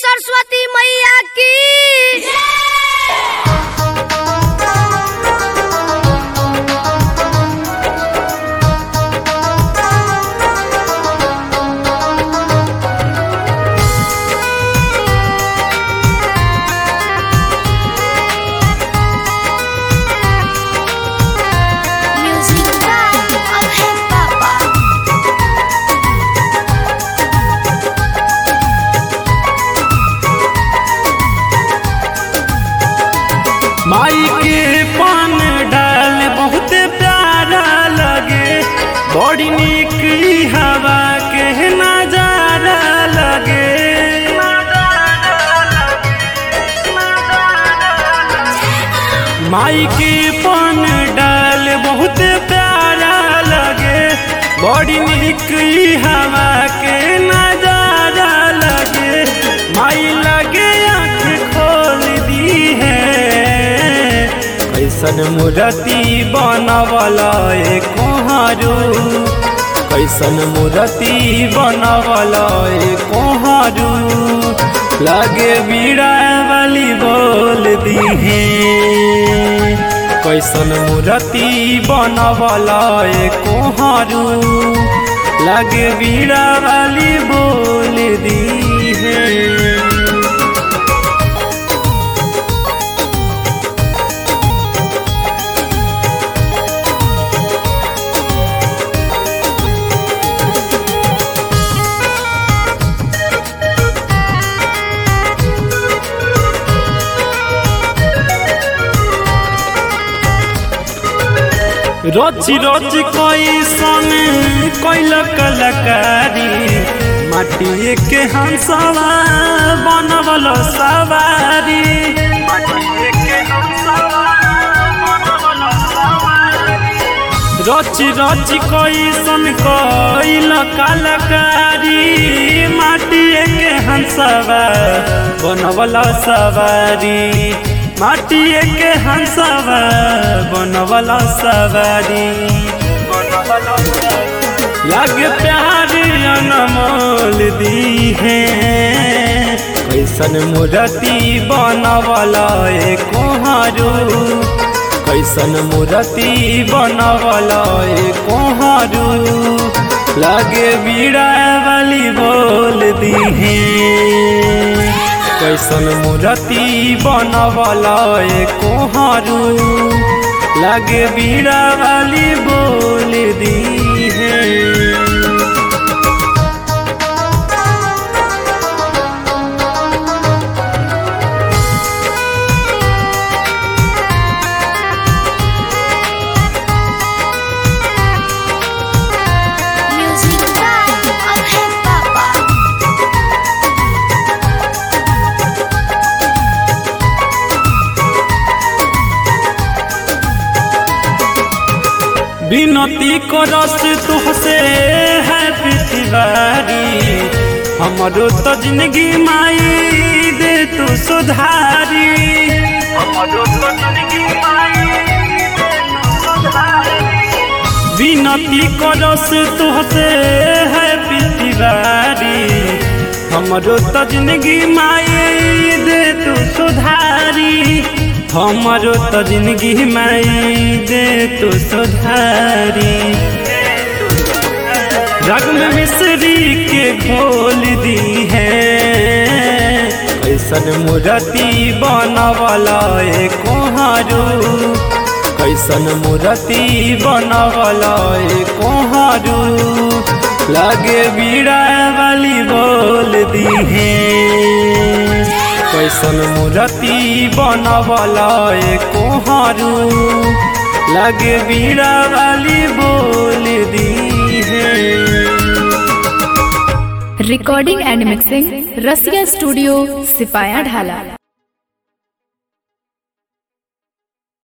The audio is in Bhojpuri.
सरस्वती मैया की म्यूजिक बाय अभय पापा माई के पान डाल बहुत प्यारा लगे बड़ी निक ई हवा के नजारा लगे माई के पान डाल बहुत प्यारा लगे बड़ी निक ई हवा के नजारा लगे माई लगे आँख खोल दी है कैसन मूर्ति बनवला ए कोहारू कैसन मूर्ति बनवला ए कोहारू लगे बीड़ा वाली बोल दी है कैसन मूर्ति बनवला ए कोहारू लगे बीड़ा वाली बोल दी है रची रची कैसन कैल कलाकारी माटिए के हंसवा बनवल सवारी रची रची कैसन कैल कलाकारी माटिए के हंसवा बनवल सवारी माटिए के हंसवा बनवला सवारी लग प्यार अनमोल दी है कैसन मूर्ति बनवला ए कोहारू कैसन मूर्ति बनवला ए कोहारू लगे बीड़ा वाली बोल दी है कैसन मूर्ति बनवला ए कोहारू लगे बीड़ा वाली बोल दी है म्यूजिक बाय अभय पापा विनती करस तुहसे है पृथ्वारी हमरो तो जिंदगी माई दे तू सुधारी हमरो तो जिंदगी माई दे तू सुधारी विनती करस तुहसे है पृथ्वारी हमरो तो जिंदगी माई दे तू सुधारी हमरो तो जिंदगी माई दे तू सुधारी रग में मिश्री के घोल दी है कैसन मूर्ति बनवला ए कोहारू कैसन मूर्ति बनवला ए कोहारू लगे बीड़ा वाली बोल दी है कैसन मूर्ति बनवला ए कोहारू लगे बीड़ा वाली बोल दी है recording and mixing Rasiya studio सिपाया ढाला